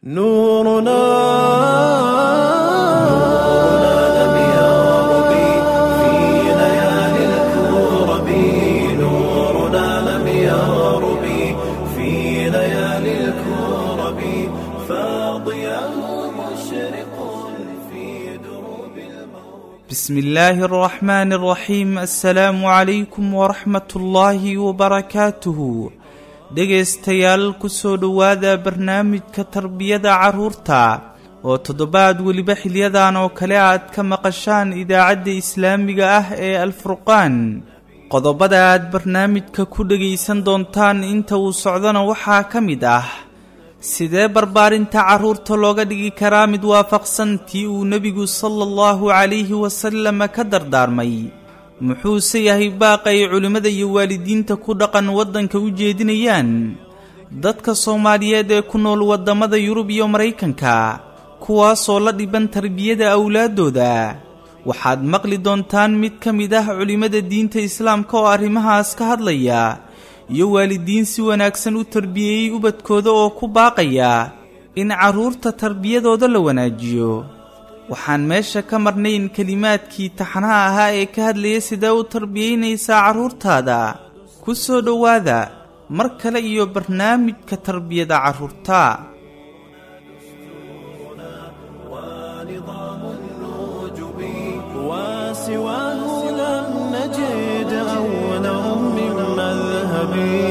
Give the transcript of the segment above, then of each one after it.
نورنا لم يغرب في ليالي الكرب نورنا لم يغرب في ليالي الكرب فاضياه مشرق في دروب الموت بسم الله الرحمن الرحيم السلام عليكم ورحمة الله وبركاته dhegaystayaal kusoo dhowaada barnaamijka tarbiyada carruurta oo toddobaad weliba xilyadan oo kale aad ka maqashaan idaacadda islaamiga ah ee alfurqaan qodobada aad barnaamijka ku dhegaysan doontaan inta uu socdona waxaa ka mid ah sidee barbaarinta carruurta looga dhigi karaa mid waafaqsan tii uu nebigu sala allahu calayhi wasallam ka dardaarmay muxuuse yahay baaqa ay culimmada iyo waalidiinta ku dhaqan waddanka u jeedinayaan dadka soomaaliyeed ee ku nool waddamada yurub iyo maraykanka kuwaasoo la dhiban tarbiyada awlaaddooda waxaad maqli doontaan mid ka mid ah culimmada diinta islaamka oo arrimahaas ka hadlaya iyo waalidiin si wanaagsan u tarbiyeeyey ubadkooda oo ku baaqaya in carruurta tarbiyadooda la wanaajiyo waxaan meesha ka marnayn kelimaadkii taxnaha ahaa ee ka hadlaya sidee u tarbiyaynaysaa carruurtaada ku soo dhowaada mar kale iyo barnaamijka tarbiyada carruurta ونظام النجب وسواه لم نجد أولا من مذهب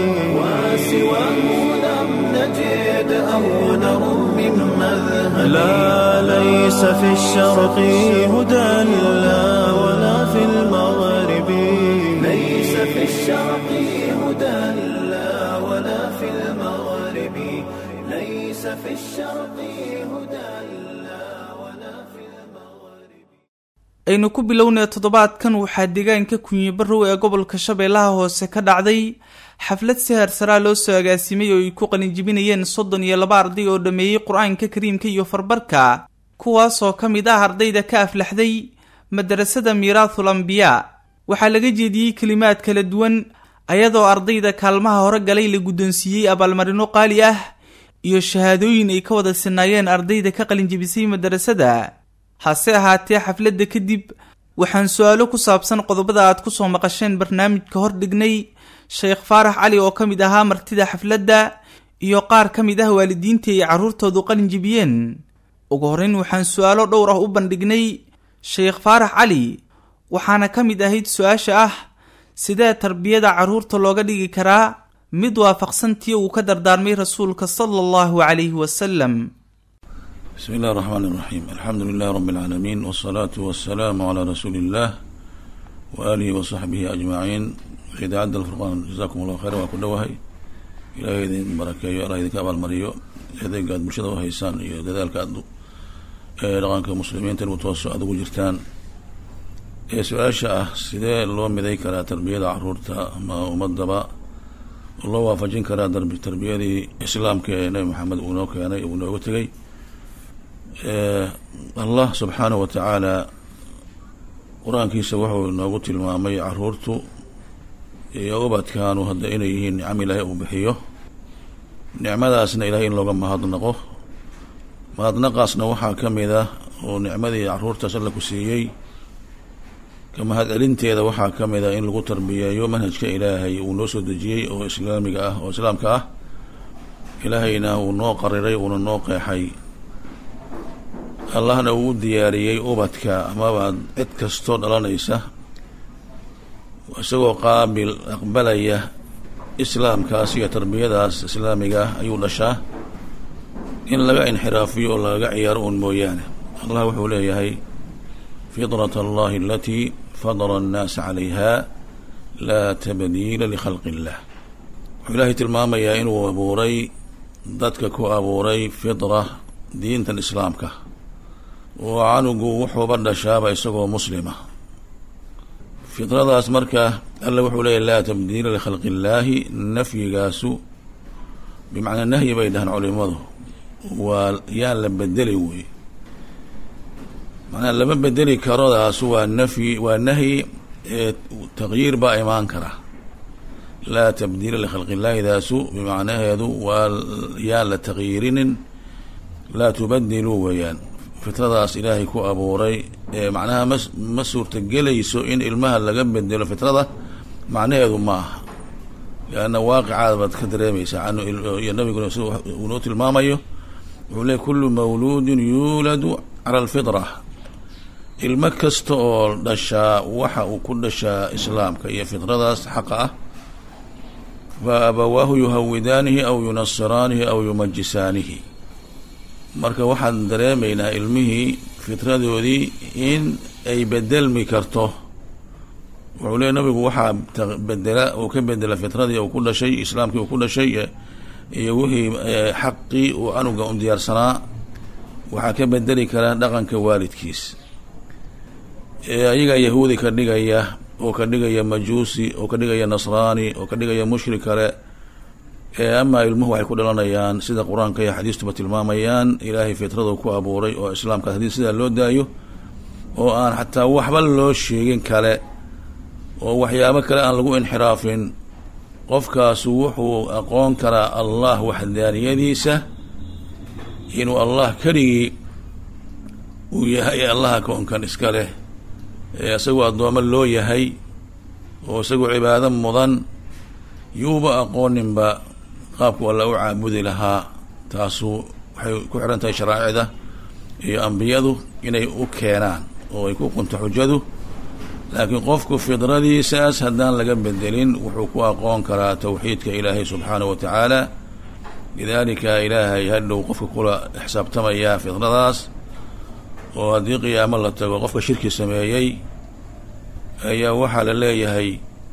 وسواه لم نجد أولا من مذهب لا ليس في الشرق هدى لا ولا في المغرب ليس في الشرق هدى لا ولا في المغرب ليس في الشرق هدى لا ولا في المغرب aynu ku bilownay toddobaadkan waxaa deegaanka kunyibarow ee gobolka shabeellaha hoose ka dhacday xaflad si harsaraa loo soo agaasimay oo ay ku qalinjibinayeen soddon iyo laba arday oo dhammeeyey qur-aanka kariimka iyo farbarka kuwaasoo ka mid ah ardayda ka aflaxday madarasada miiraathul ambiyaa waxaa laga jeediyey kelimaad kala duwan ayadoo ardayda kaalmaha hore galay la guddoonsiiyey abaalmarino qaali ah iyo shahaadooyin ay ka wada sinaayeen ardayda ka qalinjibisay madarasada hase ahaatee xafladda kadib waxaan su-aalo ku saabsan qodobada aad ku soo maqasheen barnaamijka hor dhignay sheekh faarax cali oo ka mid ahaa martida xafladda iyo qaar ka mid ah waalidiintii ay carruurtoodu qalin jibiyeen ugu horrayn waxaan su-aalo dhowr ah u bandhignay sheekh faarax cali waxaana ka mid ahayd su-aasha ah sidee tarbiyada carruurta looga dhigi karaa mid waafaqsan tii uu ka dardaarmay rasuulka sala allahu calayhi wasalam بسم الله الرحمن الرحيم الحمد لله رب العالمين والصلاة والسلام على رسول الله وآله وصحبه أجمعين إذا عد الفرقان جزاكم الله خيرا وكل وهي إلى إذن بركة إلى إذن كابال مريو إذن قاد مرشد وهيسان إذا ذلك أدو لغانك مسلمين تنمتوسع أدو جرتان su-aasha ah sidee loo miday karaa tarbiyada caruurta ama ummadaba loo waafajin karaa tarbiyadii islaamka ee nabi maxamed uu noo keenay uu nooga tegay allah subxaanahu wa tacaala qur-aankiisa wuxuu noogu tilmaamay caruurtu iyo ubadkaanu hadda inay yihiin nicam ilaahay uu bixiyo nicmadaasna ilahay in looga mahadnaqo mahadnaqaasna waxaa ka mid ah oo nicmadii caruurtaas alla ku siiyey ka mahad celinteeda waxaa ka mid ah in lagu tarbiyeeyo manhajka ilaahay uu noo soo dejiyey oo islaamiga ah oo islaamka ah ilaahayna uu noo qariray uuna noo qeexay allahna uu u diyaariyey ubadka amaba cid kastoo dhalanaysa isagoo qaabil aqbalaya islaamkaas iyo tarbiyadaas islaamiga ah ayuu dhashaa in laga inxiraafiyo oo lagaga ciyaaro uun mooyaane allah wuxuu leeyahay fidrat allahi alatii fadara annaasa calayha laa tabdiila likhalqi illah wuxuu ilaahay tilmaamayaa inuu abuuray dadka ku abuuray fidra diintan islaamka oo canugu wuxuuba dhashaaba isagoo muslima fidradaas marka alla wuxuu leeyahy laa tabdiila likhalqi illaahi nafyigaasu bimacnaa nahyi bay dhahaan culimadu waa yaan la bedeli wey macnaa lama bedeli karodaas waa nafyi waa nahyi ee taqyiir baa imaan kara laa tabdiila likhalqi illaahi daasu bimacnaheedu waa yaan la taqyiirinin laa tubadiluu weeyaan fitradaas ilaahay ku abuuray ee macnaha ma ma suurtagelayso in ilmaha laga bedelo fitrada macnaheedu ma aha lianna waaqicaada baad ka dareemaysaa canu iyo nabiguna sida uu noo tilmaamayo wuxuu leey kullu mawluudin yuuladu cala alfitra ilmo kasta oo dhashaa waxa uu ku dhashaa islaamka iyo fitradaas xaqa ah fa abawaahu yuhawidaanihi aw yunasiraanihi aw yumajisaanihi marka waxaan dareemaynaa ilmihii fitradoodii in ay bedelmi karto wuxuu leey nabigu waxaa bedela uu ka bedela fitradii uu ku dhashay islaamkii uu ku dhashay iyo wixii xaqii uu anuga u diyaarsanaa waxaa ka bedeli kara dhaqanka waalidkiis ayagaa yahuudi ka dhigaya oo ka dhigaya majuusi oo ka dhigaya nasraani oo ka dhigaya mushrik kale amaa ilmuhu waxay ku dhalanayaan sida qur-aanka iyo xadiistuba tilmaamayaan ilaahay fitradu ku abuuray oo islaamkaas haddii sidaa loo daayo oo aan xataa waxba loo sheegin kale oo waxyaabo kale aan lagu inxiraafin qofkaasu wuxuu aqoon karaa allah waxdaaniyadiisa inuu allah keligii uu yahay allaha koonkan iska leh isagoo addoommo loo yahay oo isagoo cibaado mudan yuuba aqooninba qaabku alla u caabudi lahaa taasu waxay ku xihan tahay sharaa'icda iyo ambiyadu inay u keenaan oo ay ku qunto xujadu laakiin qofku fidradiisaas haddaan laga bedelin wuxuu ku aqoon karaa tawxiidka ilaahay subxaanahu wa tacaala lidaalika ilaahay hadhow qofka kula xisaabtamayaa fidradaas oo haddii qiyaamo la tago qofka shirki sameeyey ayaa waxaa la leeyahay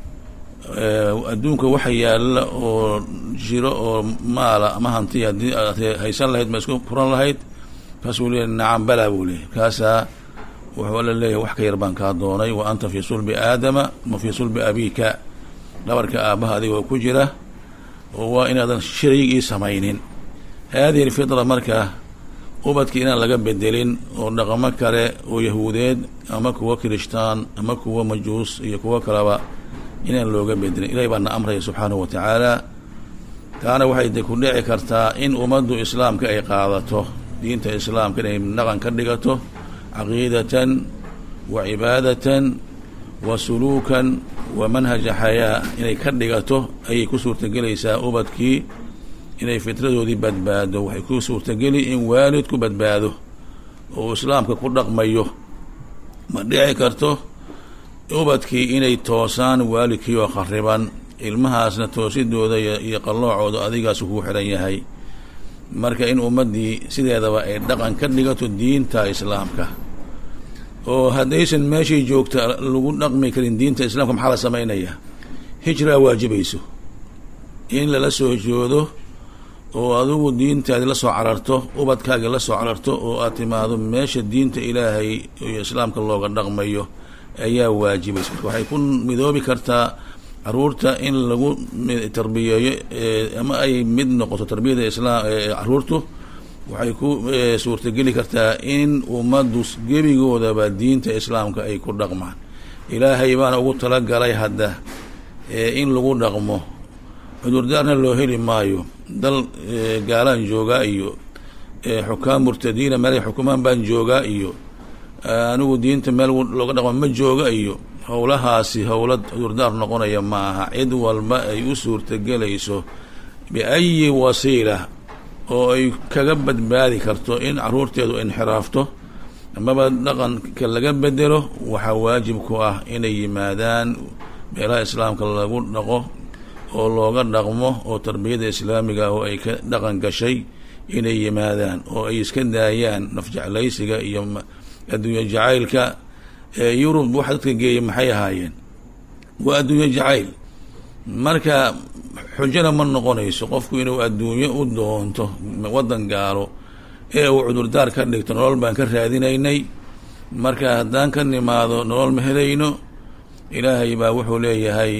adduunka waxa yaalla oo jiro oo maala ama hanti haddii aad haysan lahayd ma isku furan lahayd kaasuu leeyahy nacam balaa buu leeyahy kaasaa wuxuu alla leeyahay wax ka yar baan kaa doonay wa anta fii sulbi aadama ma fii sulbi abiika dhabarka aabbaha adigoo ku jira oo waa inaadan shariig ii samaynin haadihi alfitra marka ubadki inaan laga bedelin oo dhaqamo kale oo yahuudeed ama kuwa kirishtaan ama kuwa majuus iyo kuwo kaleba inaan looga bedelin ilahay baa na amraya subxaanahu wa tacaala taana waxay de ku dhici kartaa in ummaddu islaamka ay qaadato diinta islaamka inay dhaqan ka dhigato caqiidatan wa cibaadatan wa suluukan wa manhaja xayaa inay ka dhigato ayay ku suurtagelaysaa ubadkii inay fitradoodii badbaado waxay ku suurtageli in waalidku badbaado oo islaamka ku dhaqmayo ma dhici karto ubadkii inay toosaan waalidkii oo khariban ilmahaasna toosidooda iyo qalloocooda adigaas kuu xiran yahay marka in ummaddii sideedaba ay dhaqan ka dhigato diinta islaamka oo haddaysan meeshay joogta lagu dhaqmi karin diinta islaamka maxaa la samaynaya hijraa waajibayso in lala soo hijroodo oo adigu diintaadi la soo cararto ubadkaagi la soo cararto oo aad timaado meesha diinta ilaahay iyo islaamka looga dhaqmayo ayaa waajibaysa marka waxay ku midoobi kartaa caruurta in lagu tarbiyeeyo ama ay mid noqoto tarbiyada islaam caruurtu waxay ku suurtageli kartaa in ummaddu gebigoodaba diinta islaamka ay ku dhaqmaan ilaahay baana ugu talagalay hadda in lagu dhaqmo cudurdaarna loo heli maayo dal gaalaan joogaa iyo xukaam murtadiina meelay xukumaan baan joogaa iyo anigu diinta meel looga dhaqmo ma jooga iyo howlahaasi howla cudurdaar noqonaya ma aha cid walba ay u suurtagelayso biayi wasiila oo ay kaga badbaadi karto in caruurteedu inxiraafto amaba dhaqanka laga bedelo waxaa waajib ku ah inay yimaadaan meelaha islaamka lagu dhaqo oo looga dhaqmo oo tarbiyada islaamiga oo ay ka dhaqan gashay inay yimaadaan oo ay iska daayaan nafjeclaysiga iyo adduunye jacaylka yurub waxa dadka geeya maxay ahaayeen waa adduunye jacayl marka xujana ma noqonayso qofku inuu adduunyo u doonto waddan gaalo ee uu cudurdaar ka dhigto nolol baan ka raadinaynay marka haddaan ka nimaado nolol ma helayno ilaahay baa wuxuu leeyahay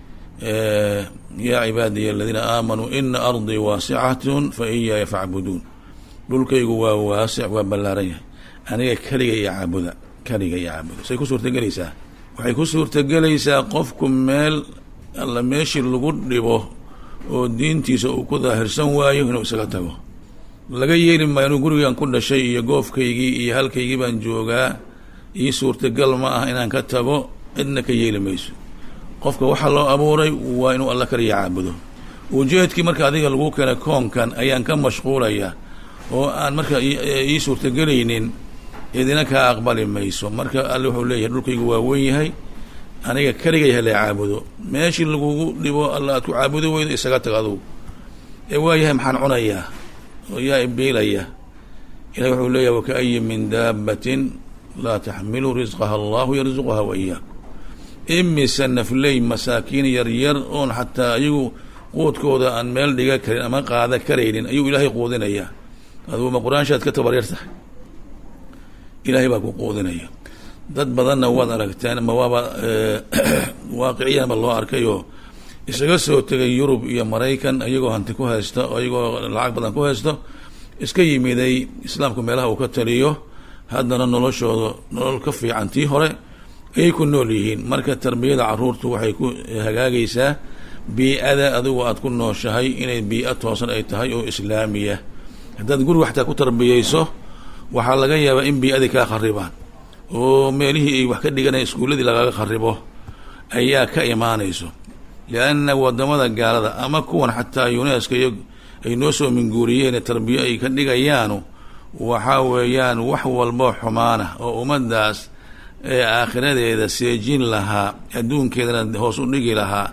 yaa cibaadiya aladiina aamanuu ina ardii waasicatun fa iyaaya facbuduun dhulkaygu waa waasic waa ballaaran yahay aniga keliga iyo caabuda keliga iyo caabuda say ku suurtagelaysaa waxay ku suurtagelaysaa qofku meel alla meeshii lagu dhibo oo diintiisa uu ku daahirsan waayo inuu isaga tago laga yeeli maayo inuu gurigan ku dhashay iyo goofkaygii iyo halkaygii baan joogaa ii suurtagal ma ah inaan ka tago cidna ka yeeli mayso qofka waxaa loo abuuray waa inuu alla kaliya caabudo ujeedkii marka adiga lagu keenay koonkan ayaan ka mashquulaya oo aan marka ii suurtagelaynin idina kaa aqbali mayso marka alle wuxuu leeyahay dhulkaygu waa weyn yahay aniga keligay hala caabudo meeshii lagugu dhibo alla aad ku caabudi weydo isaga tag adugu ee waayahay maxaan cunayaa oo yaa ibiilaya ilahi wuxuu leeyahay wakaayin min daabatin laa taxmilu risqaha allahu yarzuquha wa iyaakum imise nafley masaakiin yaryar oon xataa ayagu quudkooda aan meel dhiga karin ama qaada karaynin ayuu ilaahay quudinayaa adugu ma qur-aanshaad ka tabaryar tahay ilaahay baa ku quudinaya dad badanna waad aragteen ma waaba waaqiciyanba loo arkayoo isaga soo tegay yurub iyo maraykan iyagoo hanti ku haysta oo iyagoo lacag badan ku haysto iska yimiday islaamku meelaha uu ka taliyo haddana noloshooda nolol ka fiican tii hore ayay ku nool yihiin marka tarbiyada caruurtu waxay ku hagaagaysaa bii-ada adigu aad ku nooshahay inay bii-a toosan ay tahay oo islaamiya haddaad guriga xataa ku tarbiyeyso waxaa laga yaabaa in bii-adii kaa kharibaan oo meelihii ay wax ka dhiganaya iskuulladii lagaga kharibo ayaa ka imaanayso lianna wadamada gaalada ama kuwan xataa yuneska iyo ay noo soo minguuriyeen tarbiyo ay ka dhigayaanu waxaa weeyaan wax walbo xumaana oo ummaddaas ee aakhiradeeda seejin lahaa adduunkeedana hoos u dhigi lahaa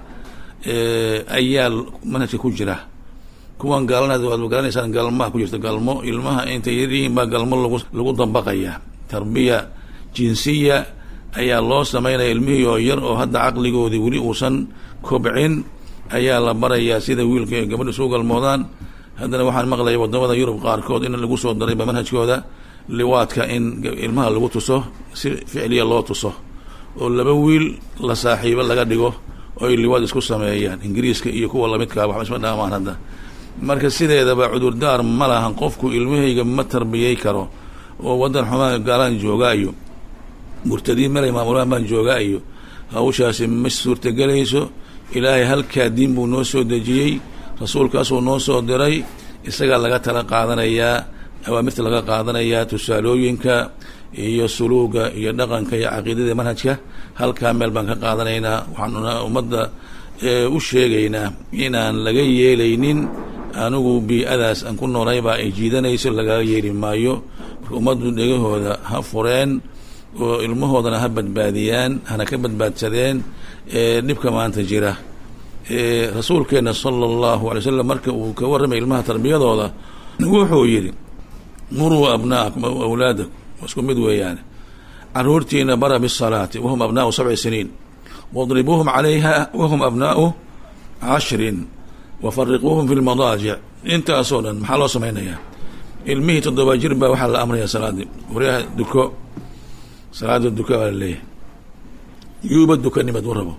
ayaa manhajka ku jira kuwan gaalana waad garanaysaan galmaha ku jirta galmo ilmaha intay yaryihiin baa galmo lagu lagu dabaqaya tarbiya jinsiya ayaa loo sameynaya ilmihii oo yar oo hadda caqligoodii weli uusan kobcin ayaa la barayaa sida wiilka ee gabadha isu galmoodaan haddana waxaan maqlaya wadamada yurub qaarkood in lagu soo darayba manhajkooda liwaadka in ilmaha lagu tuso si ficliya loo tuso oo laba wiil la saaxiibo laga dhigo oo ay liwaad isku sameeyaan ingiriiska iyo kuwa lamidkaa waxba isma dhaamaan hadda marka sideedaba cudurdaar ma lahan qofku ilmahayga ma tarbiyey karo oo waddan xumaa gaalaan joogaa iyo murtadiin melay maamulaan baan joogaa iyo hawshaasi ma suurtagelayso ilaahay halkaa diin buu noo soo dejiyey rasuulkaasuu noo soo diray isagaa laga tala qaadanayaa awaamirta laga qaadanayaa tusaalooyinka iyo suluuga iyo dhaqanka iyo caqiidada manhajka halkaa meel baan ka qaadanaynaa waxaanuna ummadda u sheegaynaa inaan laga yeelaynin anigu bii-adaas aan ku noolaybaa ay jiidanayso lagaga yeeli maayo marka ummaddu dhegahooda ha fureen oo ilmahoodana ha badbaadiyaan hana ka badbaadsadeen dhibka maanta jira rasuulkeena sala allahu alay slam marka uu ka warramay ilmaha tarbiyadooda wuxuu yidhi muruu abna'akum aw awlaadakum waa isku mid weeyaane caruurtiina bara bisalaati wahum abnaau sabci siniin wadribuuhum calayha wahum abnaau cashrin wafariquuhum fi lmadaajic intaasoo dhan maxaa loo samaynayaa ilmihii toddoba jir baa waxaa la amraya salaadii waryaha duko salaada duka baa laleeyahay yuuba dukanimad u rabo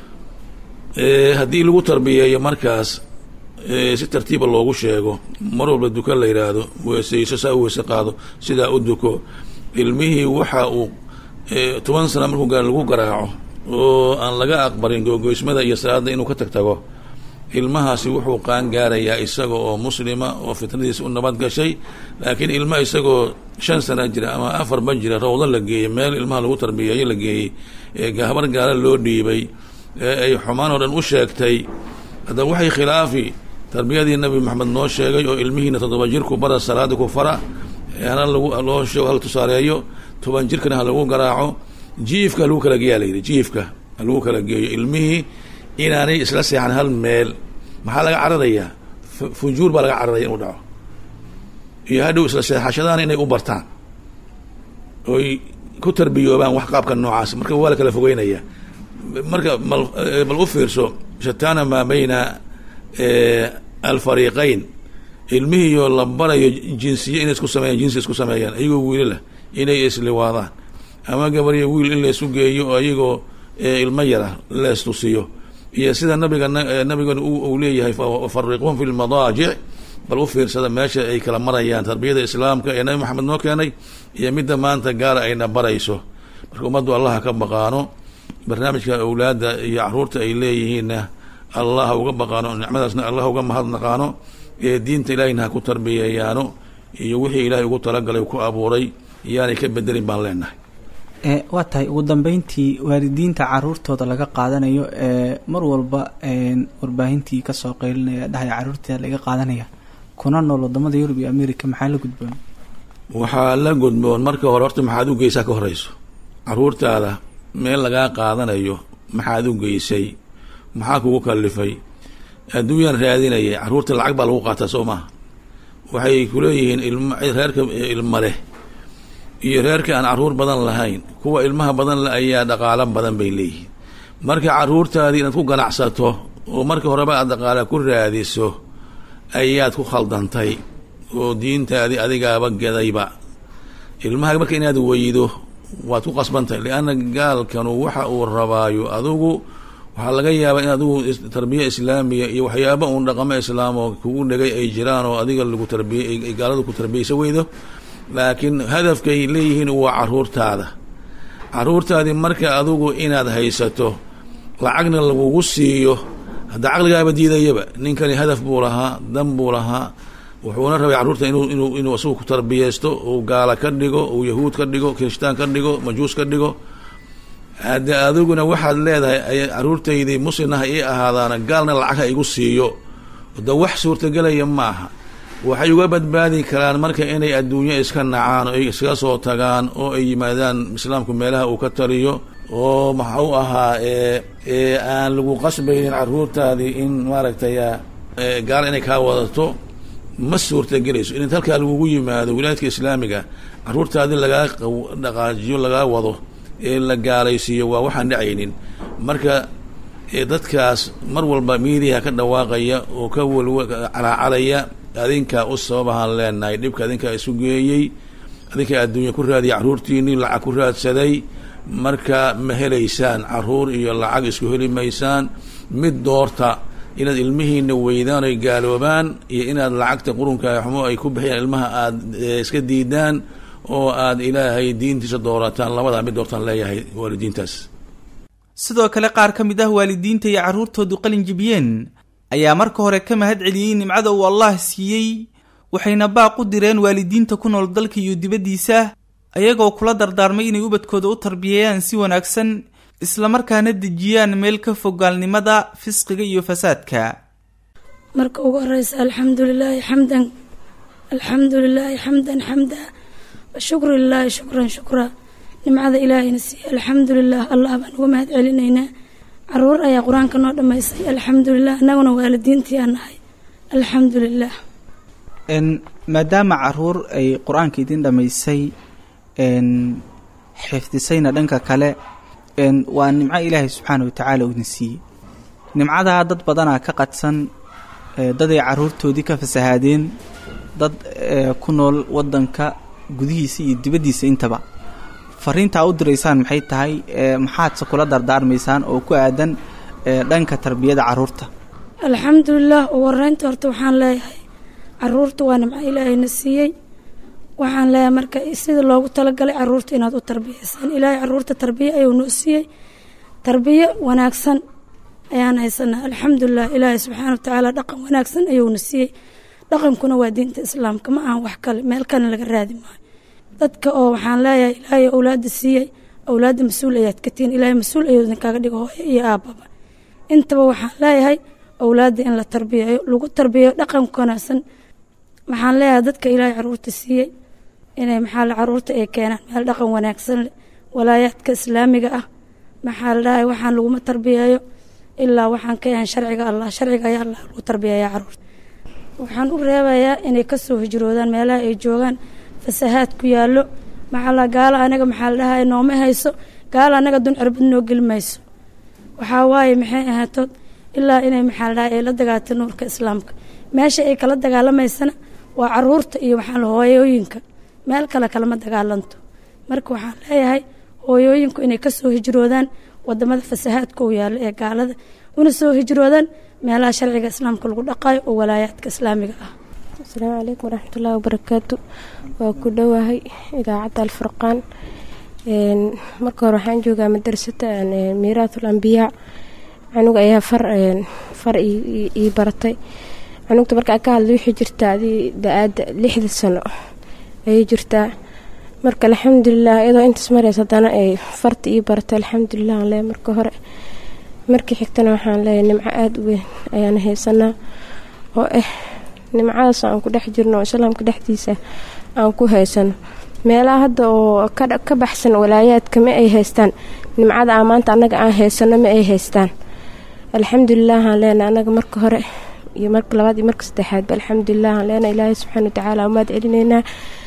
haddii lagu tarbiyeeyo markaas si tartiiba loogu sheego mar walba duka la yidhaahdo weeseyso saa u weese qaado sidaa u duko ilmihii waxa uu toban sana markuu gaar lagu garaaco oo aan laga aqbalin googoysmada iyo salaada inuu ka tag tago ilmahaasi wuxuu qaan gaarayaa isaga oo muslima oo fitnadiisa u nabad gashay laakiin ilma isagoo shan sana jira ama afarba jira rawdo la geeyey meel ilmaha lagu tarbiyeeyo la geeyey habar gaala loo dhiibay ee ay xumaan oo dhan u sheegtay hadda waxay khilaafi tarbiyadii nabi maxamed noo sheegay oo ilmihiina toddoba jirku bara salaada ku fara hana lagu loo sheego hala tusaareeyo toban jirkana ha lagu garaaco jiifka halagu kala geeyaa layidhi jiifka ha lagu kala geeyo ilmihii inaanay isla seexan hal meel maxaa laga cararayaa fujuur baa laga cararaya inuu dhaco iyo hadhow isla seexashadaan inay u bartaan oy ku tarbiyoobaan wax qaabka noocaas marka waa la kala fogeynaya marka mal bal u fiirso shatana maa bayna alfariiqayn ilmihiioo la barayo jinsiye inay isku sameeyaan jinsi isku sameeyaan iyagoo wiilalah inay isliwaadaan ama gabaryo wiil in laysu geeyo oo iyagoo ilmo yara leestusiyo iyo sida nabiga nabigana uu leeyahay fariquhum fi lmadaajic bal u fiirsada meesha ay kala marayaan tarbiyada islaamka ee nabi maxamed noo keenay iyo midda maanta gaara ayna barayso marka ummaddu allaha ka baqaano barnaamijka awlaadda iyo caruurta ay leeyihiinna allah uga baqaano nicmadaasna allah uga mahadnaqaano ee diinta ilaahayna ha ku tarbiyeeyaano iyo wixii ilaahay ugu talagalay ku abuuray yaanay ka bedelin baan leenahay waa tahay ugu dambeyntii waalidiinta caruurtooda laga qaadanayo ee mar walba warbaahintii kasoo qeylinaya dhahaya caruurteeda laga qaadanaya kuna nool wadamada yurub iyo america maxaa la gudboon waxaa la gudboon marka hore horta maxaad u geysaa ka horeyso caruurtaada meel lagaa qaadanayo maxaad u geysay maxaa kugu kalifay adduunyaan raadinaya caruurta lacag baa lagu qaataa soo maaha waxay kuleeyihiin ilma reerka ilma leh iyo reerka aan caruur badan lahayn kuwa ilmaha badan le ayaa dhaqaalo badan bay leeyihiin marka caruurtaadii inaad ku ganacsato oo marka horeba aad dhaqaala ku raadiso ayaad ku khaldantay oo diintaadii adigaaba gedayba ilmaha marka inaad weydo waad ku qasbantahay lianna gaalkanu waxa uu rabaayo adigu waxaa laga yaabaa in adigu tarbiya islaamiya iyo waxyaaba uun dhaqamo islaam oo kugu dhegay ay jiraan oo adiga lagu tarbiya gaaladu ku tarbiyaysa weydo laakiin hadafkay leeyihiin waa caruurtaada caruurtaadii marka adigu inaad haysato lacagna lagugu siiyo hadda caqligaaba diidayaba ninkani hadaf buu lahaa dan buu lahaa wuxuuna rabay carruurta inuu inuu inuu isagu ku tarbiyeysto uu gaala ka dhigo uu yahuud ka dhigo kirishtaan ka dhigo majuus ka dhigo hadde adiguna waxaad leedahay caruurtaydii muslimnaha ii ahaadaana gaalna lacag ha igu siiyo da wax suurtagelaya maaha waxay uga badbaadi karaan marka inay adduunyo iska nacaan oo ay iskaga soo tagaan oo ay yimaadaan islaamku meelaha uu ka taliyo oo maxa u ahaa ee aan lagu qasbaynin caruurtaadii in maaragtay gaal inay kaa wadato ma suurtagelayso in halkaa lagugu yimaado wilaayadka islaamiga caruurtaadii lagaa dhaqaajiyo lagaa wado ee la gaalaysiiyo waa waxaan dhacaynin marka dadkaas mar walba miidiyaha ka dhawaaqaya oo ka walwa calaacalaya adinkaa u sababahaan leenahay dhibka adinkaa isu geeyey adinkaa adduunya ku raadiya caruurtiinii lacag ku raadsaday marka ma helaysaan caruur iyo lacag isku heli maysaan mid doorta inaad ilmihiina weydaan oy gaaloobaan iyo inaad lacagta qurunka xumo ay ku bixiyaan ilmaha aada iska diidaan oo aada ilaahay diintiisa doorataan labadaa mid doortaan leeyahay waalidiintaas sidoo kale qaar ka mid ah waalidiinta iyo carruurtoodu qalin jibiyeen ayaa marka hore ka mahad celiyey nimcada uu allah siiyey waxayna baaq u direen waalidiinta ku nool dalka iyo dibaddiisa ayagoo kula dardaarmay inay ubadkooda u tarbiyeeyaan si wanaagsan islamarkaana dejiyaan meel ka fog gaalnimada fisqiga iyo fasaadka marka ugu horeysa alxamdu lilaahi xamdan alxamdu lilaahi xamdan xamda washukru lilaahi shukran shukra nimcada ilaahayna siiye alxamdu lilah allah baan uga mahad celinaynaa caruur ayaa qur-aanka noo dhammaystay alxamdu lilah annaguna waalidiintii aan nahay alxamdu lilah maadaama caruur ay qur-aanka idin dhammaysay xifdisayna dhanka kale waa nimco ilaahay subxaana wa tacaala uu idin siiyey nimcadaa dad badanaa ka qadsan daday caruurtoodii ka fasahaadeen dad ku nool wadanka gudihiisa iyo dibaddiisa intaba fariintaa u diraysaan maxay tahay maxaadse kula dardaarmaysaan oo ku aadan dhanka tarbiyada caruurta alxamdulilah ugu horeynta horta waxaan leeyahay caruurta waa nimco ilaahayna siiyey waxaan leeyahay marka sida loogu talagalay caruurta inaad u tarbiyeysaan ilaahay caruurta tarbiye ayuu noo siiyey tarbiye wanaagsan ayaan haysanaa alxamdulilah ilaahay subxaana wa tacaala dhaqan wanaagsan ayuuna siiyey dhaqankuna waa diinta islaamka ma ahan wax kale meel kana laga raadi maayo dadka oo waxaan leeyahay ilaahay awlaada siiyey awlaadda mas-uul ayaad ka tihiin ilaahay mas-uul ayuu idinkaaga dhigo hooyo iyo aababa intaba waxaan leeyahay awlaadda in la tarbiyeeyo lagu tarbiyeeyo dhaqanka wanaagsan waxaan leeyahay dadka ilaahay caruurta siiyey inay maxaa la caruurta ay keenaan meel dhaqan wanaagsan leh walaayaadka islaamiga ah maxaa la dhahay waxaan laguma tarbiyeeyo ilaa waxaan ka yahan sharciga allah sharciga ayaa allah lagu tarbiyeeyaa caruurta waxaan u reebayaa inay kasoo hijroodaan meelaha ay joogaan fasahaad ku yaallo maxaa la gaalo anaga maxaa la dhahay nooma hayso gaalo anaga dun cirbad noo geli mayso waxaa waaye maxay ahaatood ilaa inay maxaa la dhahay ay la dagaalto nuurka islaamka meesha ay kala dagaalamaysana waa caruurta iyo waxaa la hooyooyinka meel kale kalama dagaalanto marka waxaan leeyahay hooyooyinku inay kasoo hijroodaan wadamada fasahaadka u yaalo ee gaalada una soo hijroodaan meelaha sharciga islaamka lagu dhaqayo oo walaayaadka islaamiga ah asalaamu calaykum waraxmatullaahi wabarakaatu waa ku dhowahay idaacadda alfurqaan marka hore waxaan joogaa madrasada miiraatul ambiyaa canuga ayaa far far ii baratay cunugta markaa ka hadla waxay jirtaa adii da-aada lixda sano ayay jirtaa marka alxamdulilah iyadoo intaas mareysa haddana ay farta ii baratay alxamdulilah aan leeyahay marka hore markii xigtana waxaan leeyahay nimco aada u weyn ayaan haysanaa oo ah nimcadaas aan ku dhex jirno oo islaamka dhexdiisa aan ku haysano meelaha hadda oo ka baxsan walaayaadka ma ay haystaan nimcada aan maanta annaga aan haysano ma ay haystaan alxamdulilah aan leenahay annaga marka hore iyo marka labaad iyo marka saddexaadba alxamdulilah aan leenahay ilaahay subxaana watacaala umaad celinaynaa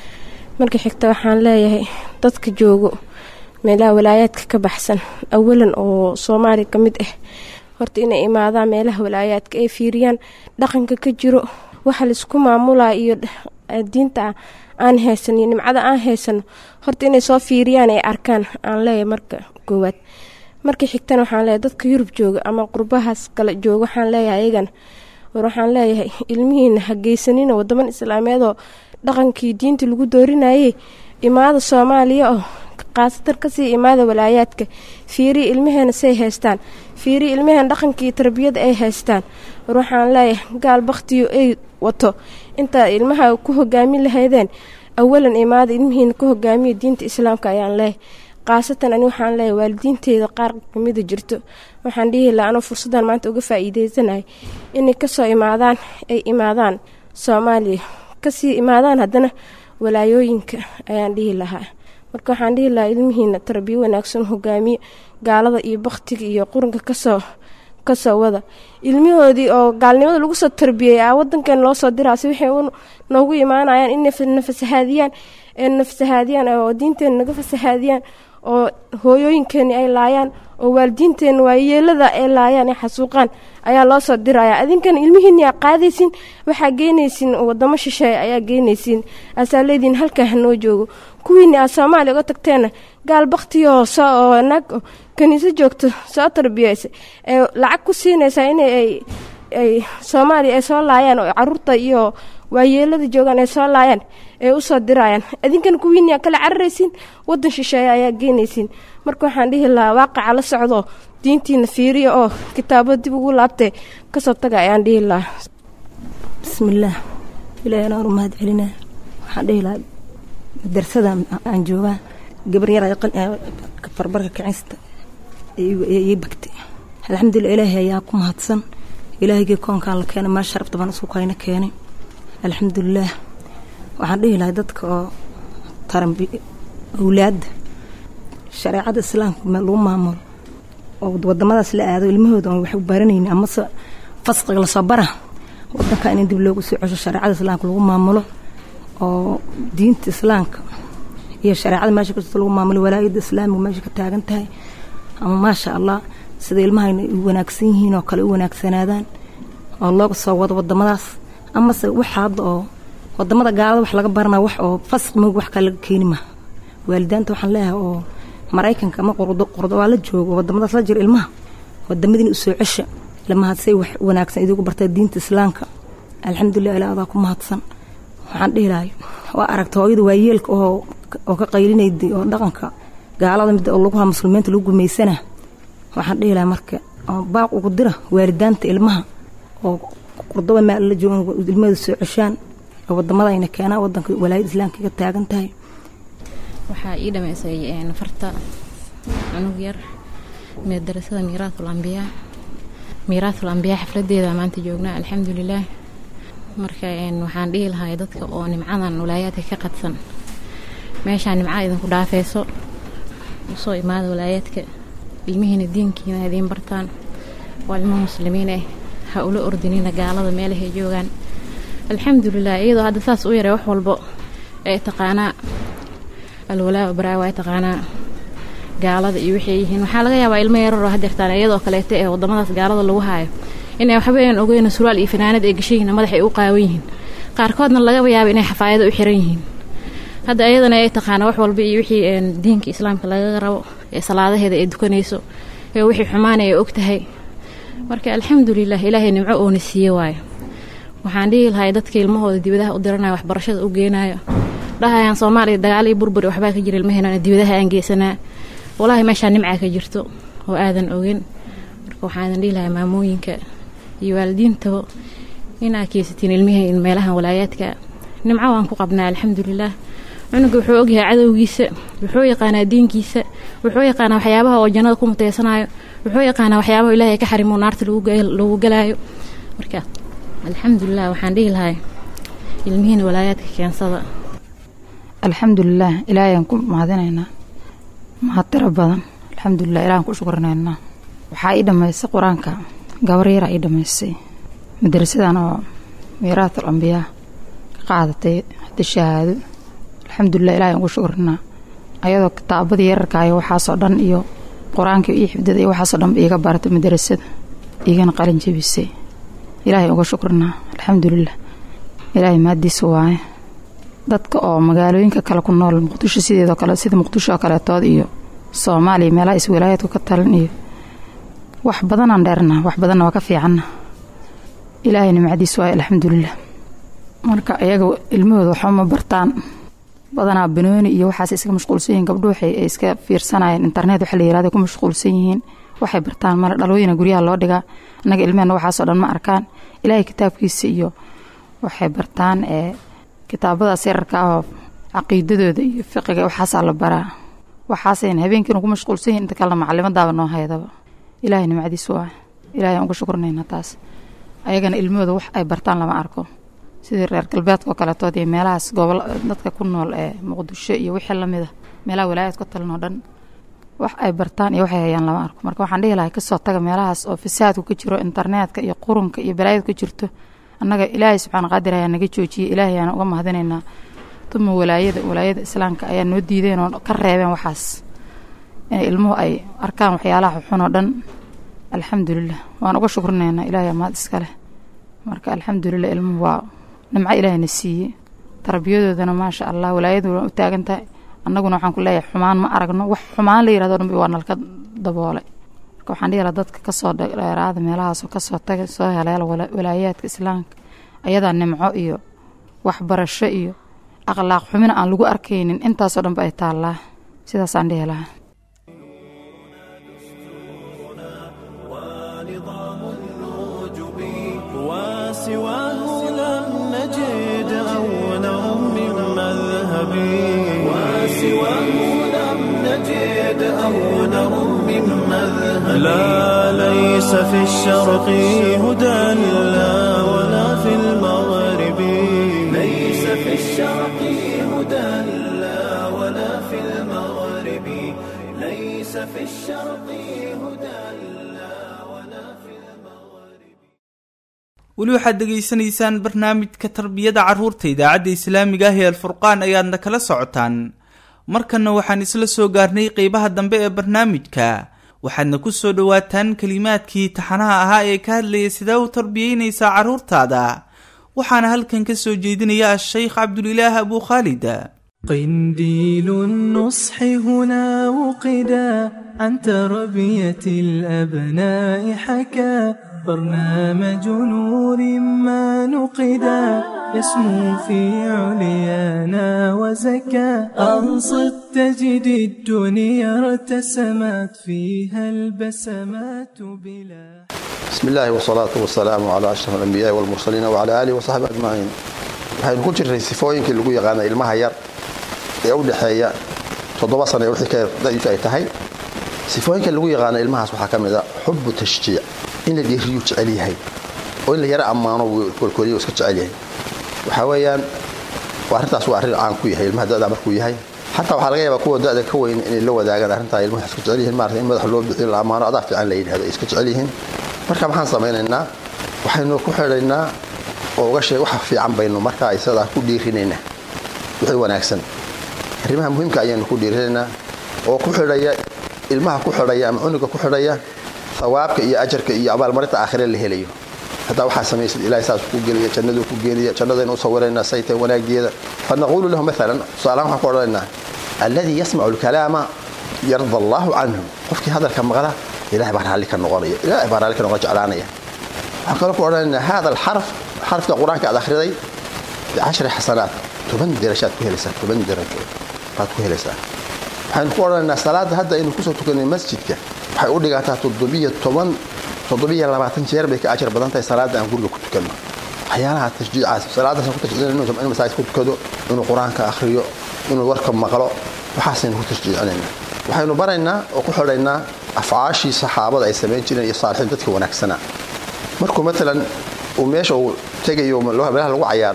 marka xigta waxaan leeyahay dadka joogo meelaha walaayaadka ka baxsan awalan oo soomaaliya ka mid ah horta inay imaadaan meelaha walaayaadka ay fiiriyaan dhaqanka ka jiro waxa laisku maamulaa iyo diinta aan haysan iyo nimcada aan haysano horta inay soo fiiriyaan ay arkaan aan leeyahay marka koowaad markii xigtana waxaan leeyahay dadka yurub jooga ama qurbahaas kale jooga waxaan leeyahay ayagana war waxaan leeyahay ilmihiina ha geysanina wadaman islaameedoo dhaqankii diinta lagu doorinayay imaada soomaaliya oo khaasatan kasii imaada walaayaadka fiiriya ilmaheena say haystaan fiiriya ilmaheena dhaqankii tarbiyada ay haystaan war waxaan leeyahay gaal baktiyo ay wato intaa ilmaha ku hogaamin lahaydeen awalan imaada ilmihiina ku hogaamiya diinta islaamka ayaan leeyahay khaasatan ani waxaan leeyahay waalidiinteeda qaar kamida jirto waxaan dhihi laha anoo fursaddan maanta uga faa-iideysanaya inay kasoo imaadaan ay imaadaan soomaaliya kasii imaadaan haddana walaayooyinka ayaan dhihi lahaa marka waxaan dhihi lahaa ilmihiina tarbiyo wanaagsan hogaamiye gaalada iyo baktiga iyo quranka kasoo kasoo wada ilmihoodii oo gaalnimada lagu soo tarbiyey a wadankan loo soo diraasi waxay noogu imaanayaan in nafasahaadiyaan nafasahaadiyaan oo diinteena naga fasahaadiyaan oo hooyooyinkeeni ay laayaan oo waalidiinteena waayeelada ay laayaan ay xasuuqaan ayaa loo soo diraya adinkan ilmihiini aa qaadaysin waxaa geynaysin wadamo shisheeye ayaa geynaysin asaa leediin halkaa hanoo joogo kuwiini aad soomaaliya uga tagteena gaal baktiyo oo naag kaniiso joogto soo tarbiyeysa ee lacag ku siinaysaa in ay soomaaliya ay soo laayaan oo caruurta iyo waayeelada joogaan ay soo laayaan ay usoo dirayaan adinkan kuwiini aa kala cararaysiin wadan shisheeye ayaa geynaysiin marka waxaan dhihi lahaa waaqaca la socdo diintiina fiiriya oo kitaabo dib ugu laabtee kasoo taga ayaan dhihi lahaa bismillaah ilaahay anaan u mahad celinaa waxaan dhihi lahaa madrasada aan joogaa gabar yar farbarka kicinsta ii bagtay alxamdulilah ilaahay ayaa ku mahadsan ilaahygii koonkaan la keenay meel sharafta baan isku kayna keenay alxamdulilaah waxaan dhihi lahay dadka oo taranbi awlaadda shareecada islaamka lagu maamulo oo wadamadaas la aado ilmahooda oon wax u baranayni amase fasqiga lasoo bara wadanka in dib loogu soo cesho shareecada islaamka lagu maamulo oo diinta islaamka iyo shareecada meesha kasta lagu maamulo walaayada islaamiga meesha ka taagan tahay ama maasha allah sida ilmahayna u wanaagsan yihiin oo kale u wanaagsanaadaan oo looga soo wado wadamadaas amase waxa hadda oo wadamada gaalada wax laga baranaa wax oo fasq moog wax kale laga keeni maha waalidaanta waxaan leeyahay oo maraykanka ama qordo waa la joogo wadamadaas la jira ilmaha wadamadiina usoo cesha ilmaha say wax wanaagsan idigu bartaa diinta islaamka alxamdulilah ilaa adaa ku mahadsan waxaan dhihi lahay waa aragta hooyada waayeelka oo oo ka qaylinayday oo dhaqanka gaalada mid oo lagu haa muslimiinta lagu gumaysana waxaan dhihi lahay marka baaq ugu dira waalidaanta ilmaha oo qurdoba meel la joogan ilmahooda soo ceshaan oo wadamada keenaa wadanka walaayada islaamka ka taagan tahay waxaa ii dhameysay nafarta cunug yar madarasada miiraatul ambiyaa miiraatul ambiyaa xafladeeda maanta joognaa alxamdulilaah marka waxaan dhihi lahay dadka oo nimcadan walaayaadka ka qadsan meeshaa nimca idinku dhaafeyso usoo imaada walaayaadka ilmihiina diinkiina idiin bartaan waa ilmo muslimiin ah ha ula ordinina gaalada meelahay joogaan alxamdulilah iyadoo hadda saas u yaree wax walbo ee taqaanaa alwalaa baraa waa taqaanaa gaalada iyo waxay yihiin waxaa laga yaabaa ilmo yararoo hadeertaan iyadoo kaleeta ee wadamadaas gaalada lagu haayo inay waxba aan ogeyna suraal iyo fanaanad ay gashayihiin madax ay u qaawan yihiin qaarkoodna laga yaaba inay xafaayado u xiran yihiin hadda iyadana ay taqaana wax walba iyo wixii diinka islaamka lagaga rabo ee salaadaheeda ay dukanayso ee wixii xumaanay ay og tahay marka alxamdulilah ilaahay nimco oona siiye waayo waxaan dhihi lahay dadka ilmahooda dibadaha u diranaya waxbarashada u geenaayo dhahayaan soomaaliya dagaal iyo burburi waxbaa ka jira ilmaheenana dibadaha aan geysanaa walaahi meeshaa nimcaa ka jirto oo aadan ogen marka waxaan idin dhihi lahay maamooyinka iyo waalidiintaba inaa keysatiin ilmihii meelahan walaayaadka nimco waan ku qabnaa alxamdulilaah cunuga wuxuu ogyahay cadowgiisa wuxuu yaqaanaa diinkiisa wuxuu yaqaanaa waxyaabaha oo jannada ku muteysanayo wuxuu yaqaanaa waxyaabaha ilaahay ka xarimo naarta lagu galaayo marka alxamdulilah waxaan dhihi lahay ilmihiina walaayaadka keensada alxamdulilah ilaahayaan ku mahadinaynaa mahad tiro badan alxamdulilah ilahan ku shukrinaynaa waxaa ii dhammaysay qur-aanka gabar yaraa ii dhammaysay madrasadan oo miiraatul ambiyaa ka qaadatay hadda shahaado alxamdulilah ilahay aan ku shukrinaa ayadoo kitaabadii yararkaayo waxaasoo dhan iyo qur-aankii ii xifdada iyo waxaasoo dhanba iiga baratay madrasada iigana qalin jebisay ilaahay uga shukrinaa alxamdulilah ilaahay maadiisa waaye dadka oo magaalooyinka kale ku nool muqdisho sideedoo kale sida muqdisho oo kaleetood iyo soomaaliya meelaha iswalaayaadku ka talan iyo wax badanaan dheerna wax badanna waa ka fiicanna ilaahay nimcadiis waaye alxamdulilah marka iyaga ilmahooda waxba ma bartaan badanaa banooni iyo waxaas iska mashquulsan yihiin gabdho waxay ay iska fiirsanayeen internet waxa la yirahdo ku mashquulsan yihiin waxay bartaan male dhalooyina guryaha loo dhigaa annaga ilmehena waxaasoo dhan ma arkaan ilaahay kitaabkiisa iyo waxay bartaan ee kitaabadaas yararka ah oo caqiidadooda iyo fiqiga waxaasaa la baraa waxaasayna habeenkiina ku mashquulsan yihiin inta kalena macalimaddaaba noo haydaba ilaahay nimcadiis waa ilaahay aan uga shukrinaynaa taas ayagana ilmahooda wax ay bartaan lama arko sidii reer galbeedka oo kaletood iyo meelahaas gobol dadka ku nool ee muqdisho iyo wixii lamid a meelaha walaayad ka talan oo dhan wax ay bartaan iyo waxay hayaan lama arko marka waxaan dhihi lahay kasoo taga meelahaas oo fasaadku ka jiro internetka iyo qurunka iyo balaayadu ka jirto annaga ilaahay subxaana qaadir ayaa naga joojiyey ilaahay ayaan uga mahadinaynaa duma walaayada walaayada islaamka ayaa noo diideen oo ka reebeen waxaas inay ilmuhu ay arkaan waxyaalaha xun oo dhan alxamdulilah waan uga shukrinaynaa ilaahay amaad iska leh marka alxamdulilah ilmuhu waa nimco ilaahayna siiyey tarbiyadoodana maasha allah walaayadu waa u taagan tahay annaguna waxaan ku leeyahay xumaan ma aragno wax xumaan la yirahdo dhanba waa nalka daboolay marka waxaan dhihi lahaa dadka kasoo dheeraada meelahaasoo kasoo taga soo heleela walaayaadka islaamka ayadaa nimco iyo waxbarasho iyo akhlaaq xumina aan lagu arkaynin intaasoo dhanba ay taallaa sidaasaan dhihi lahaa وسواه لم نجد أولا من مذهبي وسواه لم نجد أولا من مذهب لا ليس في الشرق هدى لا ولا في المغرب ليس في الشرق هدى لا ولا في المغرب ليس في الشرق هدى لا ولا في المغرب weli waxaad dhegaysanaysaan barnaamijka tarbiyada carruurta idaacadda islaamiga ah ee alfurqaan ayaadna kala socotaan markanna waxaan isla soo gaarnay qeybaha dambe ee barnaamijka waxaadna ku soo dhowaataan kelimaadkii taxanaha ahaa ee ka hadlaya sidee u tarbiyeynaysaa carruurtaada waxaana halkan ka soo jeedinaya a-sheykh cabdulilaah abuu khaalid قنديل النصح هنا وقدا عن تربية الأبناء حكى برنامج نور ما نقدا يسمو في عليانا وزكى أنصت تجد الدنيا ارتسمت فيها البسمات بلا بسم الله والصلاة والسلام على أشرف الأنبياء والمرسلين وعلى آله وصحبه أجمعين waxaynu ku jirnay sifooyinkii lagu yaqaana ilmaha yar ee u dhexeeya toddoba sana wixii ka da'diisu ay tahay sifooyinka lagu yaqaana ilmahaas waxaa ka mid a xubu tashjiic in la dhiiriyu jecel yahay oo in la yaro ammaano kolkoliyo iska jecel yahay waxaa weeyaan arrintaas waa arrin caan ku yahay ilmaha da'da markuu yahay xataa waxaa laga yaabaa kuwa da'da ka weyn inay la wadaagaan arrintaa ilmaha iska jecel yihiin maarata in madaxa loo bixiyo la ammaano adaa fiican la yidhahdo ay iska jecel yihiin marka maxaan samaynaynaa waxaynu ku xidhaynaa oo uga sheeg waxa fiican baynu markaa isadaa ku dhiirinaynaa wixii wanaagsan arrimaha muhiimka ayaanu ku dhiirinaynaa oo ku xidhaya ilmaha ku xidhaya ama cunuga ku xidhaya hawaabka iyo ajarka iyo abaalmarinta aakhire la helayo haddaa waxaa samaysid ilahay saas ku geliya jannaduu ku geenaya jannadaynu u sawiraynaa saytay wanaageeda fanaquulu lahu maalan tusaalahaan waxaan ku odhanaynaa alladii yasmacu alkalaama yarda allaahu canhum qofkii hadalka maqla ilahay baa raalli ka noqonaya ilahay baa raalli ka noqon jeclaanaya waxaan kaloo ku odhanaynaa hada alxarf xarfka qur-aanka aad akhriday bicashri xasanaat toban derashaad ku helaysaa toban derajo baad ku helaysaa waxaynu ku odhanaynaa salaadda hadda aynu kusoo tukanay masjidka waxay u dhigantaa toddobiyo toban toddobiyo labaatan jeer bay ka ajar badan tahay salaadda aan guriga ku tukanno waxyaalaha tashjiicaas salaadaas ku tashjiicinayno inuu masaajid ku tukado inuu qur-aanka akhriyo inuu warka maqlo waxaasaynu ku tashjiicinayna waxaynu baraynaa oo ku xidhaynaa afcaashii saxaabada ay samayn jireen iyo saalixiin dadka wanaagsanaa markuu maalan uu meesha uu tegayo meelaha lagu cayaaro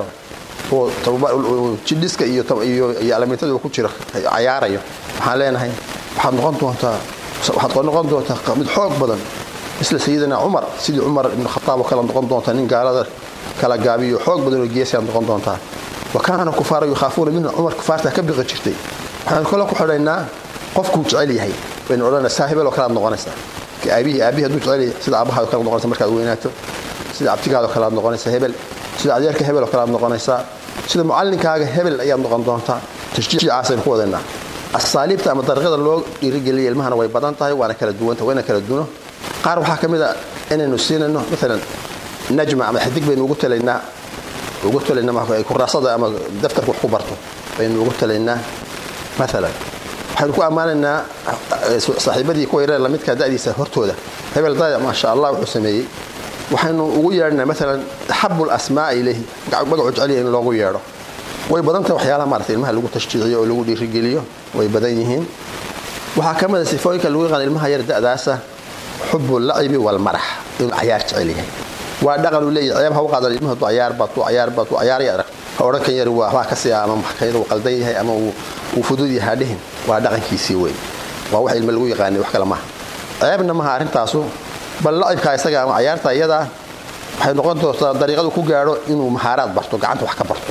oo jidhiska iyo alamiitada uu ku jiro cayaarayo waxaan leenahay waxaad noqon doontaa waxaad noqon doontaa mid xoog badan misla sayidina cumar sidii cumar ibnu khataab oo kale noqon doontaa nin gaalada kala gaabiyo xoog badan oo geesiyaad noqon doontaa wa kaana kufaara yukhaafuuna minhu cumar kufaartaa ka biqi jirtay waxaanu kale ku xidhaynaa qofkuu jecel yahay baynu odhanaysaa hebel oo kalead noqonaysaa aabihii aabihii hadduu jecel yahay sida aabbahaad kale noqonaysa markaad weynaato sida abtigaadoo kale aad noqonaysaa hebel sida adeerka hebel oo kale aad noqonaysaa sida mucallinkaaga hebel ayaad noqon doontaa tashjiicaasaynu ku wadaynaa asaaliibta ama dariiqada loo dhiirigeliya ilmahana way badan tahay waana kala duwanta wayna kala duno qaar waxaa ka mid a inaynu siinayno maalan najma ama xidig baynu ugu talaynaa ugu talaynaa kuraasada ama daftarka wax ku barto baynu ugu talaynaa maalan waxaynu ku ammaanaynaa saaxiibadii kuwa yaree lamidka da'diisa hortooda hebel daya maasha allah wuxuu sameeyey waxaynu ugu yeedhnaa maalan axabu lasmaa ilayhi magacuu jeceliya in loogu yeedho way badan tahay waxyaalaha maarata ilmaha lagu tashjiiciyo oo lagu dhiirigeliyo way badan yihiin waxaa ka mid a sifooyinka lagu yaqaan ilmaha yar da'daasa xubu lacibi walmarax inuu cayaar jecel yahay waa dhaqan uu leeyahay ceeb ha u qaadan ilmuhu hadduu cayaar baatu cayaar baatu cayaaraya arag ha odhan kan yari waa waxbaa ka sii ama maxkamada uu qaldan yahay ama uu fudud yahay hadhihin waa dhaqankiisii wey waa wax ilma lagu yaqaanay wax kale maaha ceebna maha arrintaasu bal lacibkaa isaga ama cayaarta iyadaa waxay noqon doontaa dariiqadu ku gaadho inuu mahaaraad barto gacanta wax ka barto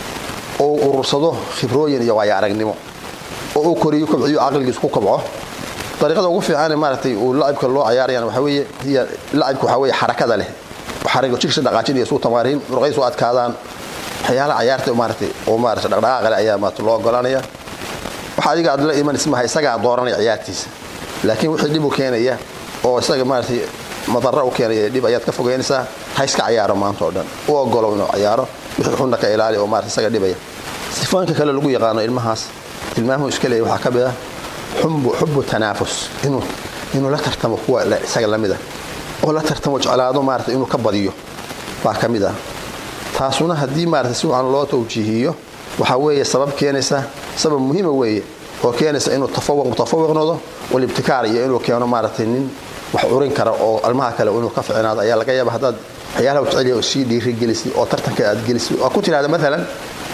oo uu urursado khibrooyin iyo waayo aragnimo oo uu koriyo kobciyo caqligiisu ku kobco dariiqada ugu fiican maaratay uu lacibka loo cayaarayaan waxa weeye hiya lacibka waxa weeye xarakada leh xarigo jirkiisa dhaqaajinaya suu tamaariin muruqyadiisu u adkaadaan waxyaalaha cayaarta maaratay oo maarata dhaqdhaqaaqa leh ayaa maarata loo ogolanaya waxa adiga aad la imanaysa maha isagaa dooranaya ciyaartiisa laakiin wixii dhib u keenaya oo isaga maaratay madara u keenaya dhib ayaad ka fogeynaysaa ha iska cayaaro maanta oo dhan u ogolow inuu cayaaro wixii xunna ka ilaali oo maarata isaga dhibaya sifooyinka kale lagu yaqaano ilmahaas tilmaamuhu iska leeyahy waxaa ka mid ah xubu tanaafus inuu la tartamo kuwa isaga lamid ah oo la tartamo jeclaado maarata inuu ka badiyo baa ka mid ah taasuna haddii maarata si wacan loo tawjiihiyo waxaa weeye sabab keenaysa sabab muhiima weeye oo keenaysa inuu tafawuq mutafawiq noqdo walibtikaar iyo inuu keeno maaratay nin wax urin kara oo almaha kale inuu ka ficnaado ayaa laga yaaba haddaad waxyaalaha jeceliya oo sii dhiirigelisay oo tartanka aad gelisay oo ku tidhahda maalan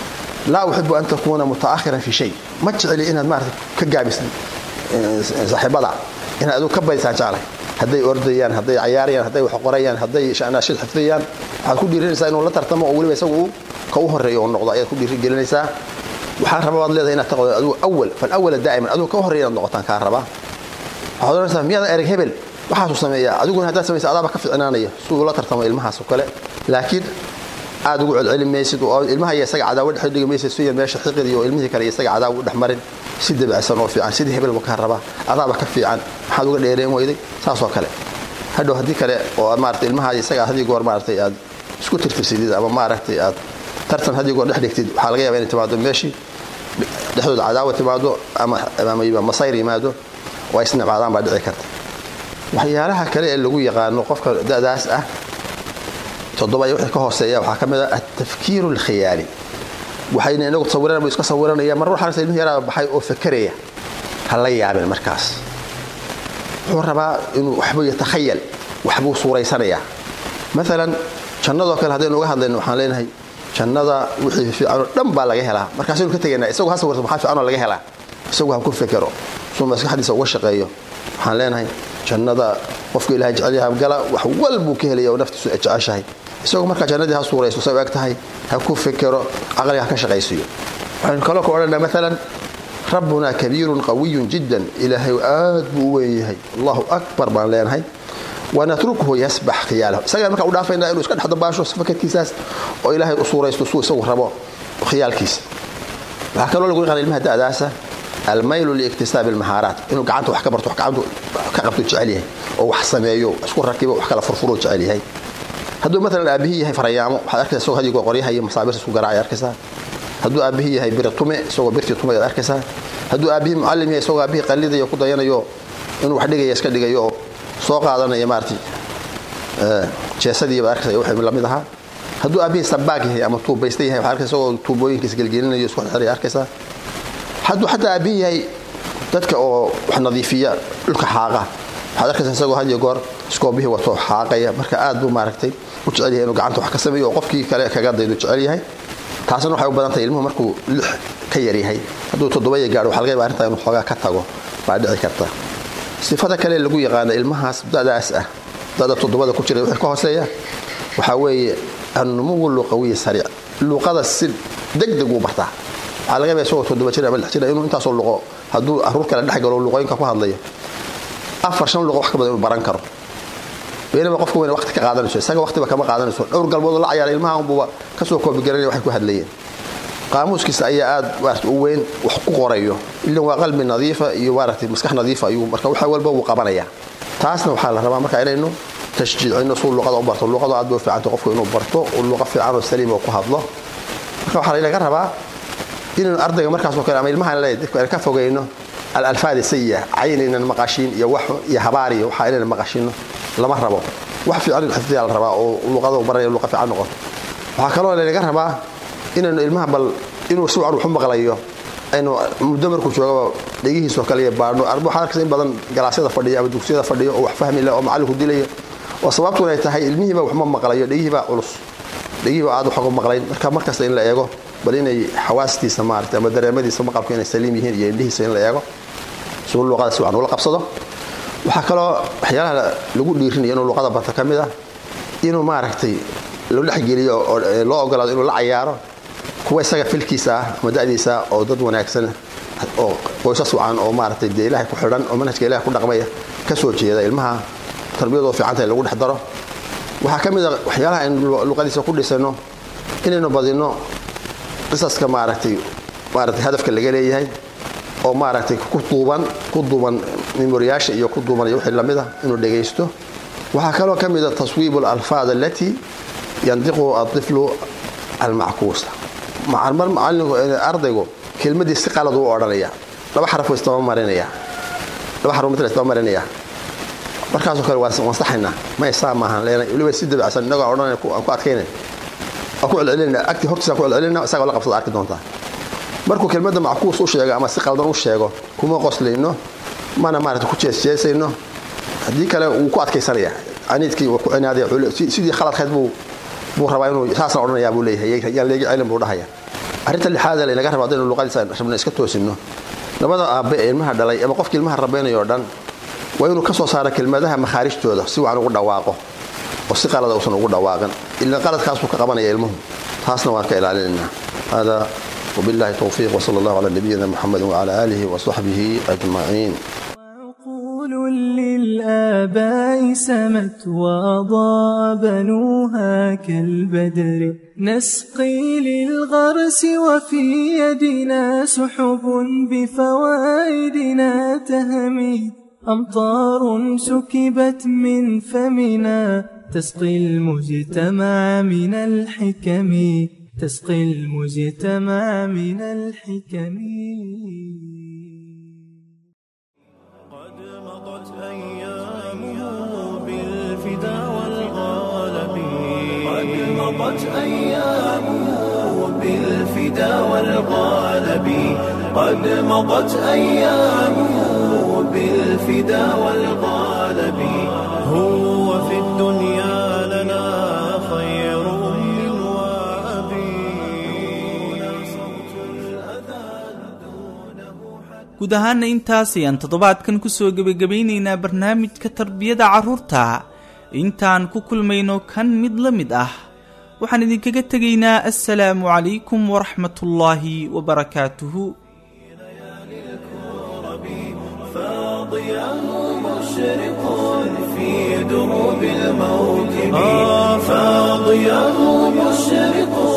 laa uxibu an takuuna mutaakhiran fi shay ma jeceli inaad maarata ka gaabisay saaxiibada inaad adigu ka badisaan jeclay hadday ordayaan hadday cayaarayaan hadday wax qorayaan hadday shanaashid xifdiyaan waxaad ku dhiirinaysaa inuu la tartamo oo weliba isagu uu ka u horeeyo uu noqdo ayaad ku dhiirigelinaysaa waxaan rabaa baad leedahay inaad taqdo adigu awal falawala daa'iman adigu ka horeeya inaad noqotaan kaa rabaa waxaad odhanaysaa miyaadan ereg hebel waxaasuu sameeyaa adiguna haddaad samaysa adaaba ka ficnaanaya si uu la tartamo ilmahaas oo kale laakiin aad ugu celceli maysid oo ilmaha iyo isaga cadaawo dhex dhigi maysid siya meesha xiqid iyo ilmihii kale iyo isaga cadaawo u dhex marin si dabacsan oo fiican sidii hebel buu kaa rabaa adaaba ka fiican maxaad uga dheereen weyday saasoo kale hadhow haddii kale oo maarata ilmaha isaga hadii goor maaratay aad isku tirtirsidid ama maaragtay aad tartan haddii goor dhex dhigtid waxaa laga yaba inay timaado meeshii dhexdooda cadaawa timaado ama masayr yimaado oo ay isnibcaadaan baa dhici karta waxyaalaha kale ee lagu yaqaano qofka da'daas ah toddoba iyo wixii ka hooseeya waxaa ka mid ah altafkiiru alkhiyaali waxayna inagu tasawiran buu iska sawiranaya mar waxaanse ilmihi yaraa baxay oo fakeraya ha la yaabin markaas wuxuu rabaa inuu waxbuu yatakhayal waxbuu suuraysanayaa maalan jannadoo kale haddaynu uga hadlayno waxaan leenahay jannada wixii fiicanoo dhan baa laga helaa markaasaynu ka tegaynaa isagu ha sawirto maxaa fiicanoo laga helaa isagu ha ku fekero suu maskaxdiisa uga shaqeeyo waxaan leenahay jannada qofka ilahay jecelyaha gala wax walbuu ka helaya oo naftiisu jeceshahay isagoo markaa jannadii ha suurayso say u eg tahay ha ku fekero caqliga ha ka shaqaysiiyo waxaynu kaloo ka odhanaa maalan rabbuna kabiirun qawiyun jiddan ilaahay aad buu u weyn yahay allahu akbar baan leenahay wanatrukuhu yasbax khiyaalahu isagaan markaa u dhaafaynaa inuu iska dhex dabaasho fakarkiisaas oo ilaahay u suuraysto suu isagu rabo khiyaalkiisa waxaa kaloo lagu yaqaan ilmaha da'daasa almaylu liiktisaabi almahaaraat inuu gacanta wax ka barto wax gacantu ka qabto jecel yahay oo wax sameeyo isku rakibo wax kala furfuro jecel yahay hadduu maalan aabihii yahay farayaamo waxaad arkaysa isagoo hadigoo qoryaha iyo masaabirta isku garaacay arkaysaa hadduu aabihii yahay biri tume isagoo birtii tume ayaad arkaysaa hadduu aabihii mucallim yahay isagoo aabihii qallidayo ku dayanayo inuu wax dhigaya iska dhigayo oo soo qaadanaya maarati jeesadii baad arkaysa wixii lamid ahaa hadduu aabihii sabaag yahay ama tuubaysta yahay waxaa arkaysa isagoo tuubooyinkiisa gelgelinayo isku xirxiraya arkaysaa hadduu xataa aabihii yahay dadka oo wax nadiifiya dhulka xaaqa waxaad arkaysaa isagoo had iyo goor iskoobihii wato xaaqaya marka aad buu maaragtay u jecel yahay inuu gacanta wax ka sameeyo oo qofkii kale kaga daydu jecel yahay taasna waxay u badan tahay ilmuhu markuu lix ka yar yahay hadduu toddobaya gaadho waxa laga yaba arrintaa inuu xoogaa ka tago baa dhici karta sifada kale lagu yaqaano ilmahaas da'daas ah da'da toddobada ku jira wixii ka hooseeya waxaa weeye annumuwu luqawiyi sariic luqada si degdeg uu bartaa waxaa laga yaba isagoo toddoba jir ama lix jir inuu intaasoo luqo hadduu carruur kale dhex galo luqooyinka ku hadlayo afar shan luqo wax ka badan inuu baran karo beenaba qofka weyne waqti ka qaadanayso isaga waqtiba kama qaadanayso dhowr galmoodoo la cayaara ilmaha unbuba kasoo koobigaranaya waxay ku hadlayeen qaamuuskiisa ayaa aad maarata u weyn wax ku qorayo ilan waa qalbi nadiifa iyo maaragtay maskax nadiifa ayuu marka waxa walba wuu qabanaya taasna waxaa la rabaa marka inaynu tashjiicino suu luqada u barto luqadu aad bay u fiicanta qofku inuu barto uu luqa fiican oo saliim oo ku hadlo marka waxaa laga rabaa inaynu ardayga markaasoo kale ama ilmaha dadku ka fogayno alalfaad sayi'a cayn inaan maqashiin iyo wax iyo habaar iyo waxa inaan maqashino lama rabo wax fiican in xifdiyaa la rabaa oo luqada baranaya luqa fiican noqoto waxaa kaloo laga rabaa inaynu ilmaha bal inuu si wacan wax u maqlayo aynu muddo markuu joogaba dhegihiisoo kale iyo baadhno arba waxaad arkaysa in badan galaasyada fadhiya ama dugsiyada fadhiyo oo wax fahmi leh oo macallinku dilayo oo sababtuna ay tahay ilmihiiba waxma maqlayo dhegihiibaa culus dhegihiiba aad wax uga maqlayn marka markasta in la eego bal inay xawaastiisa maarata ama dareemadiisa maqalku inay saliim yihiin iyo indhihiisa in la eego suu luqada si wacan ula qabsado waxaa kaloo waxyaalaha lagu dhiirinaya inuu luqada barto ka mid ah inuu maaragtay loo dhexgeliyo oo loo ogolaado inuu la cayaaro kuwa isaga filkiisa ah ama da'diisa oo dad wanaagsan oo qoysas wacan oo maaragtay dee ilaahay ku xidhan oo manhajka ilahay ku dhaqmaya ka soo jeeda ilmaha tarbiyadoo fiicanta in lagu dhex daro waxaa ka mid a waxyaalaha aynu luqadiisa ku dhisano inaynu badino qisaska maaragtay maaragtay hadafka laga leeyahay oo maaragtay ku duuban ku duuban memoriyaasha iyo ku duuban iyo wixii lamid ah inuu dhegaysto waxaa kaloo ka mid a taswiibu alalfaad alatii yandiqu atiflu almackuusa mar macallinku ardaygu kelmadii si qalad u odhanaya laba xaraf istaba marinaya laba xarf mid istaba marinaya markaasoo kale waan saxaynaa may saa maahan leenay weliba si dabacsan innagoo odhanaya aan ku adkayna aan ku celcelinayna agti hortiisa aan ku celcelinayna isagoo la qabsada arki doontaa markuu kelmadda mackuus u sheego ama si qaldan u sheego kuma qoslayno mana maarata ku jeesjeesayno haddii kale wuu ku adkaysanaya aniidkii waa ku cinaadaya sidii khaladkayd buu buu rabaa inuu saasna odhanayaa buu leeyahay yaan leegi cilin buu dhahaya arrinta lixaad ee laynaga raba haddaynu luqadiisa rabna iska toosinno labada aabbe ee ilmaha dhalay ama qofkii ilmaha rabaynayo o dhan waa inuu ka soo saaro kelmadaha makhaarijtooda si wacan ugu dhawaaqo oo si qalada uusan ugu dhawaaqin ila qaladkaasuu ka qabanaya ilmuhu taasna waan ka ilaalinaynaa hada وبالله التوفيق وصلى الله على نبينا محمد وعلى آله وصحبه أجمعين وعقول للآباء سمت وأضاء بنوها كالبدر نسقي للغرس وفي يدنا سحب بفوائدنا تهمي أمطار سكبت من فمنا تسقي المجتمع من الحكم تسقي المجتمع من الحكم قد مضت أيامه بالفدا والغالب قد مضت أيامه بالفدا والغالب قد مضت أيامه بالفدا والغالب هو في الدنيا لنا خير أم وأبي صوت الأذان دونه guud ahaana intaas ayaan toddobaadkan kusoo gebagabaynaynaa barnaamijka tarbiyada carruurta intaan ku kulmayno kan mid la mid ah waxaan idinkaga tegaynaa assalaamu calaykum waraxmatullaahi wabarakaatuhu فاضياه مشرق في دروب الموكب آه فاضياه مشرق